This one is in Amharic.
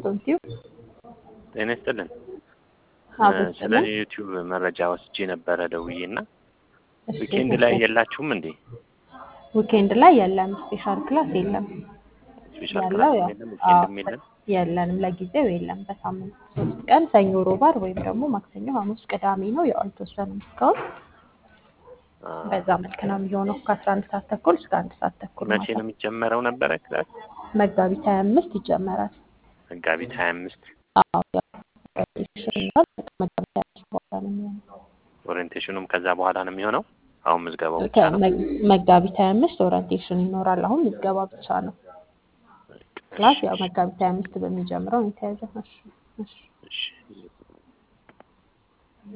ዶንቲው ጤና ይስጥልን። አቤት ስለ ስልን ዩቲዩብ መረጃ ወስጄ ነበረ ደውዬ እና እሺ ዊኬንድ ላይ የላችሁም እንዴ? ዊኬንድ ላይ የለም፣ ስፔሻል ክላስ የለም። ስፔሻል ያለው ክላስ ያው የለም፣ አዎ ዊኬንድም የለም። የለንም፣ ለጊዜው የለም። በሳምንት ሶስት ቀን ሰኞ፣ ሮብ፣ ዓርብ ወይም ደግሞ ማክሰኞ፣ ሐሙስ፣ ቅዳሜ ነው። ያው አልተወሰንም እስካሁን። አ፣ በዛ መልክ ነው የሚሆነው ከአስራ አንድ ሰዓት ተኩል እስከ አንድ ሰዓት ተኩል መቼ ማታ ነው የሚጀመረው ነበረ ክላስ? መጋቢት ሀያ አምስት ይጀመራል። መጋቢት ሀያ አምስት አዎ ያው ኦሪንቴሽን ይኖራል። መጋቢት ሀያ አምስት በኋላ ነው የሚሆነው። ኦሪየንቴሽኑም ከዛ በኋላ ነው የሚሆነው። አሁን ምዝገባው ብቻ ነው። ከመ- መጋቢት ሀያ አምስት ኦሪንቴሽን ይኖራል። አሁን ምዝገባ ብቻ ነው። ክላስ ያው መጋቢት ሀያ አምስት በሚጀምረው ነው የተያዘው። እሺ እሺ እሺ